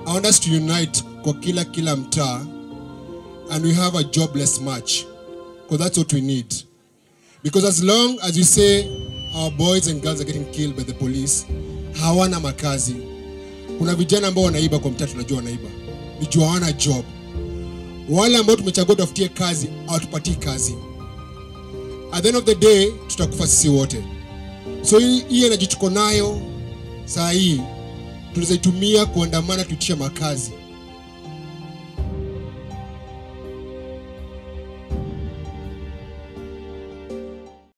I want us to unite kwa kila kila mtaa and we have a jobless march because that's what we need. Because as long as you say our boys and girls are getting killed by the police, hawana makazi. Kuna vijana ambao wanaiba kwa mtaa, tunajua wanaiba, ni juu hawana job. Wale ambao tumechagua tafutie kazi hawatupatii kazi. At the end of the day tutakufa sisi wote. So hii hii energy tuko nayo saa hii tunaweza itumia kuandamana, tuitishe makazi